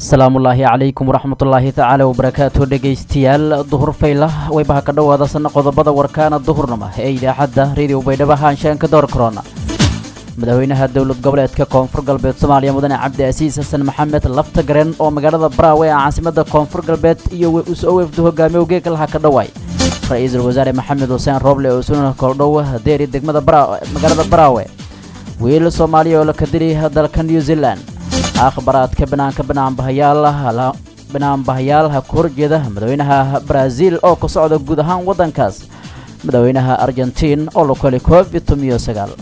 asalaamullaahi calaykum waraxmatullaahi tacaala wabarakaatu dhegaystayaal duhur fayla waybaha ka dhowaada sana qodobada warkaana duhurnama ee idaacadda radio baydhabo haanshaanka door korona madaxweynaha dowlad goboleedka koonfur galbeed soomaaliya mudane cabdi casiis xasan maxamed laftagaren oo magaalada baraawe ee caasimada koonfur galbeed iyo us-o wefdu hogaamiye geegalaha ka dhowaay ra-iisul wasaare maxamed xuseen rooble oo sunana koordhow deeri degmada magaalada baraawe wiil soomaaliya oo la kadili dalka new zealand akhbaraadka banaanka banaanbahayaal banaanbahayaal ku horjeeda madaxweynaha baraaziil oo ka socda guud ahaan waddankaas madaxweynaha argentiin oo la koli covid tomiyo sagaal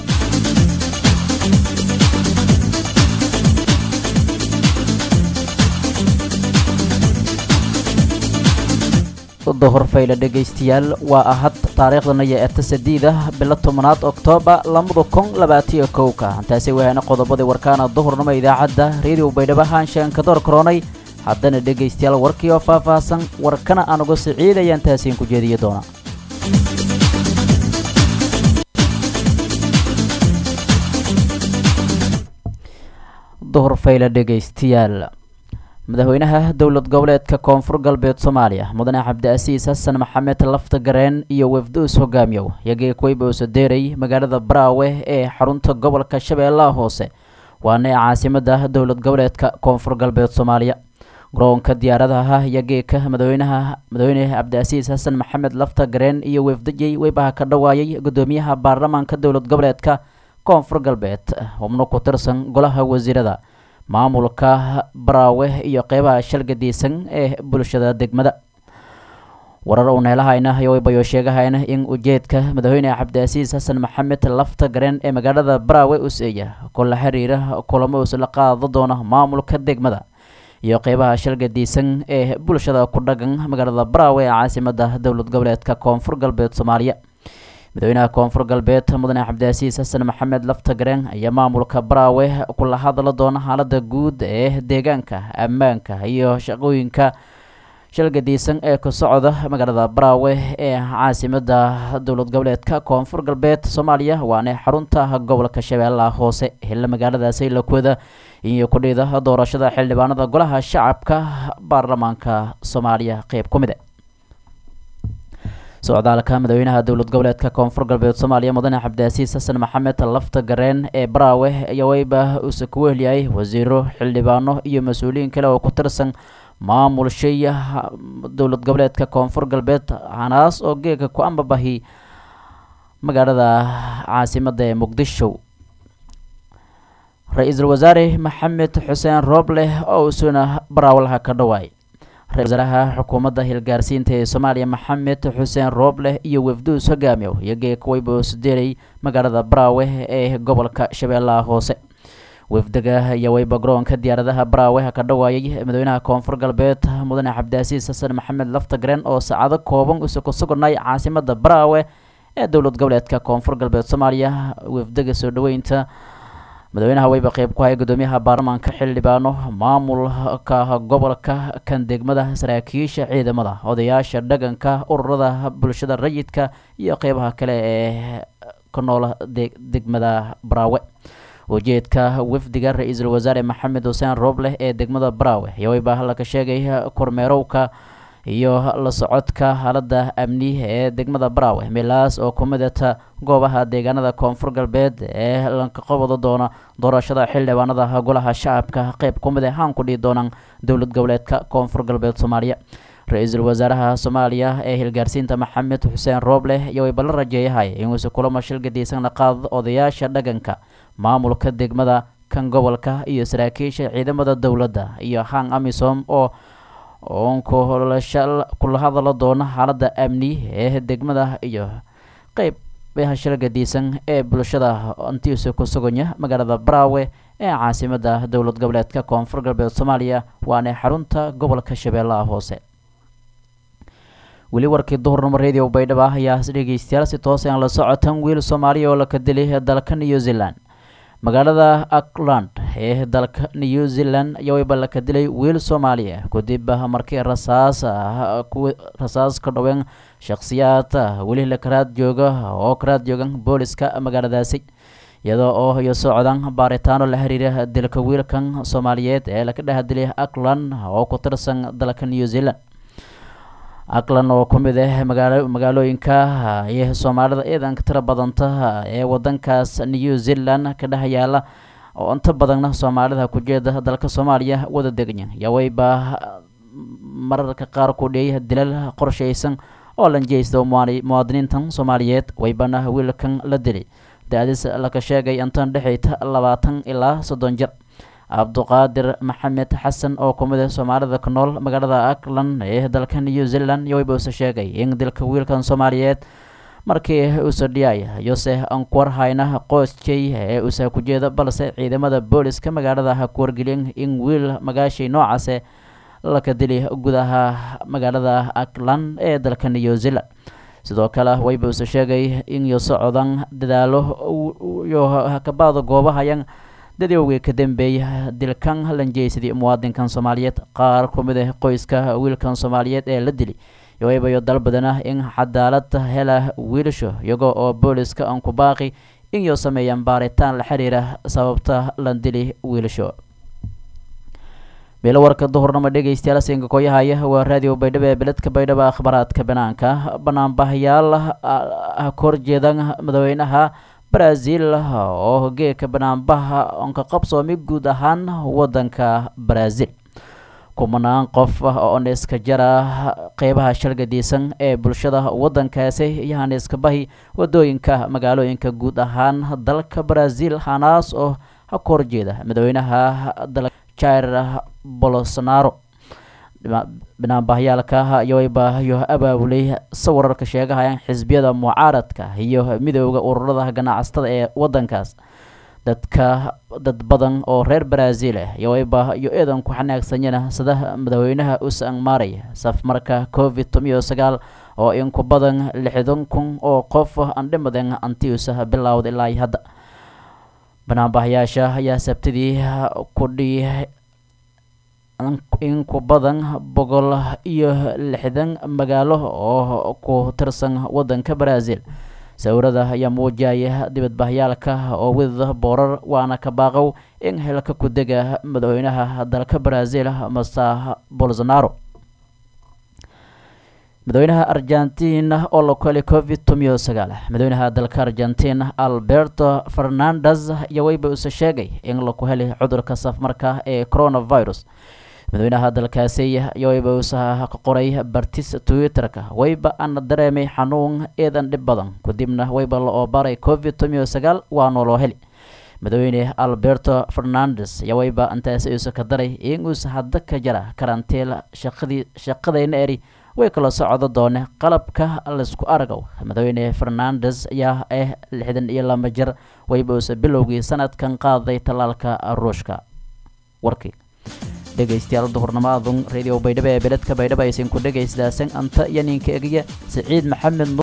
duhur fayle dhegaystayaal waa ahad taariikhdana eta sadiida bilo tobanaad oktoobar labada kun labaatiyo kowka taasi wahaana qodobadii warkaana duhurnimo idaacadda radio baydhabo haanshaanka door koronay haddana dhegaystayaal warkii oo faahfaahsan warkana aan uga siciidayaan taasiin ku jeediyo doona duhur fayle dhegaystayaal madaxweynaha dowlad goboleedka koonfur galbeed soomaaliya mudane cabdiasiis xasan maxamed laftagareen iyo wefduus hogaamiyow yagii kuwayboose deeray magaalada baraawe ee xarunta gobolka shabeellaha hoose waana ee caasimada dowlad goboleedka koonfur galbeed soomaaliya garoonka diyaaradaha yageeka madaxweynaha madaxweyne cabdiasiis xasan maxamed laftagareen iyo wefdajey weybaha ka dhawaayay gudoomiyaha baarlamaanka dowlad goboleedka koonfur galbeed xubno ku tirsan golaha wasiirada maamulka baraawe iyo qeybaha shalgadiisan ee bulshada degmada warar uun heelahayna yowaybayo sheegahayna in ujeedka madaxweyne cabdiasiis xasan maxamed laftagareen ee magaalada baraawe us-eeya kula xiriira kulamo isla qaado doona maamulka degmada iyo qeybaha shalgadiisan ee bulshada ku dhagan magaalada baraawe ee caasimada dowlad goboleedka koonfur galbeed soomaaliya madaxweynaha koonfur galbeed mudane cabdiasiis xasan maxamed laftagareen ayaa maamulka baraawe kula hadla doona xaalada guud ee deegaanka ammaanka iyo shaqooyinka shalgadiisan ee ka socda magaalada baraawe ee caasimada dowlad goboleedka koonfur galbeed soomaaliya waana xarunta gobolka shabeellaha hoose hilla magaaladaasi lakwada iyo kudhida doorashada xildhibaanada golaha shacabka baarlamaanka soomaaliya qeyb ku mide socdaalka madaxweynaha dowlad goboleedka koonfur galbeed soomaaliya mudane cabdiasiis xasan maxamed laftagareen ee baraawe ayaa weyba uuse ku wehliyay wasiiro xildhibaano iyo mas-uuliyiin kale oo ku tirsan maamul shaya dowlad goboleedka koonfur galbeed hanaas oo geega ku ambabahi magaalada caasimada ee muqdisho ra-iisul wasaare maxamed xuseen rooble oo usuna baraawalaha ka dhawaay ra-isul wasaaraha xukuumadda hilgaarsiinta ee soomaaliya maxamed xuseen rooble iyo wefduus hogaamiyow iyagee kuwayboosdeeray magaalada baraawe ee gobolka shabeellaha hoose wefdaga ayaa weyba garoonka diyaaradaha baraawe ka dhawaayay madaxweynaha koonfur galbeed mudane cabdiasiis xasan maxamed laftagareen oo saacado kooban use ku sugnay caasimada baraawe ee dowlad goboleedka koonfur galbeed soomaaliya wefdaga soo dhaweynta madaxweynaha weyba qeyb ku haya gudoomiyaha baarlamaanka xildhibaano maamulka gobolka kan degmada saraakiisha ciidamada odayaasha dhaganka ururada bulshada rayidka iyo qeybaha kale ee ka noola degmada baraawe ujeedka wafdiga ra-iisul wasaare maxamed xuseen rooble ee degmada baraawe ayaa weyba halka sheegay kormeerowka iyo la socodka xaalada amni ee degmada baraawe meelaas oo ku midata goobaha deegaanada koonfur galbeed ee lanka qabada doona doorashada xildhibaanada golaha shacabka qeyb ku mid ahaan ku dhihi doonaan dowlad goboleedka koonfur galbeed soomaaliya ra-iisul wasaaraha soomaaliya ee hilgaarsiinta maxamed xuseen rooble ayaa weyba la rajeeyahay inuusi kulamo shilgadiisan qaad odayaasha dhaganka maamulka degmada kan gobolka iyo saraakiisha ciidamada dowladda iyo hang amisom oo oon kula hadala doona xaalada amni ee degmada iyo qeyb hashilgadiisan ee bulshada intiisa ku suganya magaalada baraawe ee caasimada dowlad goboleedka koonfur galbeed soomaaliya waana xarunta gobolka shabeellaha hoose weli warkii duhurnimo radio baydhaba ayaa dhegeystayaal si toos aan la socotan wiil soomaaliya oo laka dilay dalka new zealand magaalada auckland ee dalka new zealand ayaa weyba laka dilay wiil soomaaliya kadib markii rasaas rasaas ka dhaween shakhsiyaad weli la karaad jooga oo karaad joogan booliska magaaladaasi iyadoo oo iyo socdaan baaritaano la xiriira dilka wiilkan soomaaliyeed ee laga dhex dilay auckland oo ku tirsan dalka new zealand auckland oo ku mid ah magaalo magaalooyinka iyo soomaalida ciidanka tira badanta ee wadankaas new zealand ka dhex yaala oo inta badanna soomaalida ku jeeda dalka soomaaliya wada degnya yawayba mararka qaar ku dheeyay dilal qorshaysan oo lan jeysto muwaadiniintan soomaaliyeed waybana wiilkan la dilay da-diis laka sheegay intan dhexayta labaatan ilaa soddon jir cabduqaadir maxamed xasan oo ku mid ah soomaalida ku nool magaalada auckland ee dalka new zealand yowayba use sheegay in dilka wiilkan soomaaliyeed markii uuse dhiyay yose ankuwar hayna qoysjay ee uuse ku jeeda balse ciidamada booliska magaalada ha ku wargelin in wiil magaashay noocaase laka dili gudaha magaalada auckland ee dalka new zealand sidoo kale wayba use sheegay in yo socdan dadaalo yo hakabaada goobahayan dadowgii ka dambeeya dilkan lanjeysadii muwaadinkan soomaaliyeed qaar ku mid ah qoyska wiilkan soomaaliyeed ee la dili yowaybayo dal badan ah in cadaalad hela wiilasho iyagoo oo booliska aan ku baaqi in yo sameeyaan baaritaan la xiriira sababta lan dili wiilasho meelo warka duhurnimo dhegeystayaal siinka kooyahaya waa raadiyo baydhabo ee beledka baydhabo akhbaraadka banaanka banaanbahayaal ha kor jeedan madaxweynaha brazil oo geeka banaanbaha onka qabsoomi guud ahaan wadanka brazil kumanaan qof oo niska jara qeybaha shalgadiisan ee bulshada wadankaasi iyo haniska bahi wadooyinka magaalooyinka guud ahaan dalka brazil hanaas oo ha ka horjeeda madaxweynaha dalka jair bolsonaro banaanbahyaalka yowayba yo abaabulay sawirarka sheegahayaan xisbiyada mucaaradka iyo midooda ururada ganacsatada ee wadankaas dadka dad badan oo reer brazil ah yowayba iyo eedan ku xanaagsanyana sida madaxweynaha usan maaraya safmarka covid tomiyo sagaal oo in ku badan lixdan kun oo qof aan dhimadan antiusa bilowda ilaa hadda banaanbahayaasha ayaa sabtidii kudhi in ku badan boqol iyo lixdan magaalo oo ku tirsan wadanka brazil sawirada ayaa muujaya dibadbahyaalka oo widada boorar waana ka baaqow in helka ku dega madaxweynaha dalka brazil masa bolsonaro madaxweynaha argentina oo la kolay covid tomiyo sagaal madaxweynaha dalka argentina alberto fernandes ayaa weyba use sheegay in laku helay cudurka safmarka ee coronavirus madaxweynaha dalkaasi yowayba usa ka qoray bartis twitter-ka wayba ana dareemay xanuun eedan dhib badan kadibna wayba la oobaray covid tomiyo sagaal waa nooloo heli madaxweyne alberto fernandes ayaa wayba intaasi uusa ka daray in uusa hadda ka jara karantiil shaqadii shaqadayna eri way kala socdo doone qalabka laysku argow madaxweyne fernandes ayaa ah lixdan iyo laba jir wayba uusa bilowgii sanadkan qaaday tallaalka ruushka warkii dhegaystayaal duhurnimo adun radio baydhabo ee beledka baydhabo aysan ku dhegaysadaasan anta iyo ninka egiya siciid maxamed